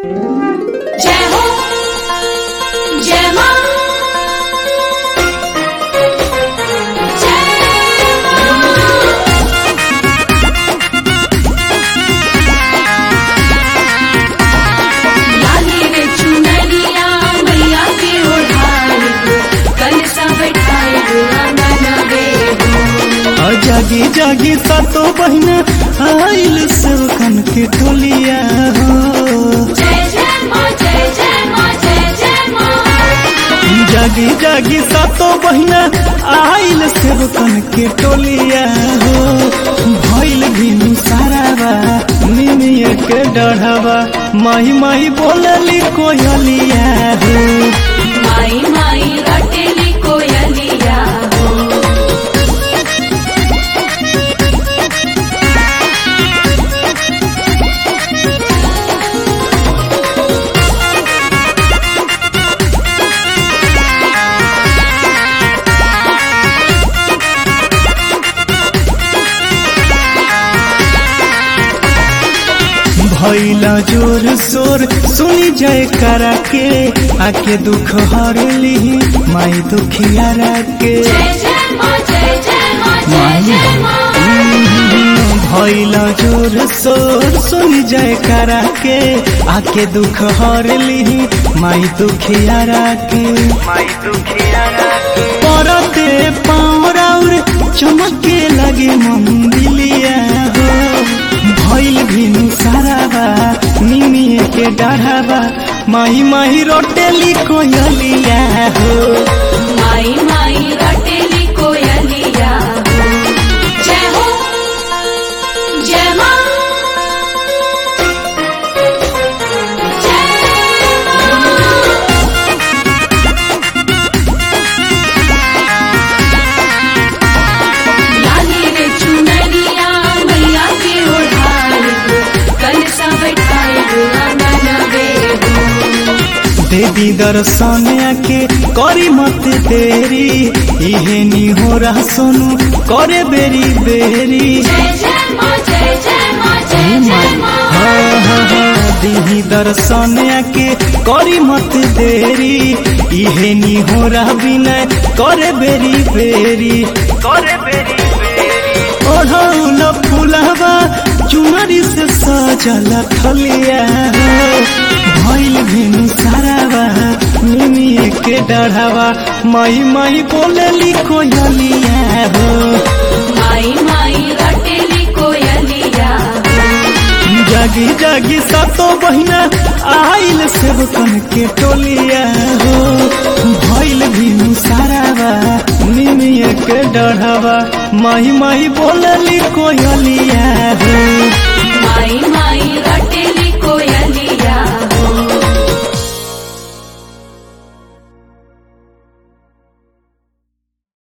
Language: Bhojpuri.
जय हो जय मां जय लाली रे चुनरिया मैया के ओढ़ाई कल सा बैठाए आंगन में आ जागी जागी सातो बहिना आइल सेवकन के टोलिया हो जय जय मां जय जय मां जय जय मां जागी जागी सातो बहिना आइल सेवकन के टोलिया हो भइल भी सारावा निमिया के डढ़ावा माही माही बोलली कोयलिया हो माई माई रटेली कोयलिया हो भैला जोर शोर सुनी जय करा के आके दुख हर ली माई दुखिया के जय जय मां जय जय मां जय जय मां भैला जोर शोर सुनी जय करा के आके दुख हर ली माई दुखिया के माई दुखिया के परते पावर चमके लगे मंदिलिया हो भइल भिनु साराबा निमिए के डाढ़ाबा माही माही रोटेली कोयलिया हो माई माई रटेली कोयलिया हो जय हो जय मां जय लाली रे चुनरिया मैया के ओढ़ाई कल सा बैठाए आंगन में देवी दर्शन आके करी मत देरी इहे नी हो रहा सोनू करे बेरी बेरी जय जय मां जय जय मां जय जय मां हाँ, हाँ, हाँ, दीही दर्शन आके करी मत देरी इहे नी हो रहा बिना करे बेरी बेरी करे बेरी बेरी ओढ़ौल फुलवा चुनरी से सजल थलिया हो भइल भेनु सारावा निमिए के डढ़ावा माई माई बोलली कोयलिया हो माई माई रटेली कोयलिया हो जागी जागी सातो बहिना आइल सेवकन के टोलिया हो भइल भी सारावा निमिया के डढ़ावा माही माही बोलली कोयलिया हो माई माई रटे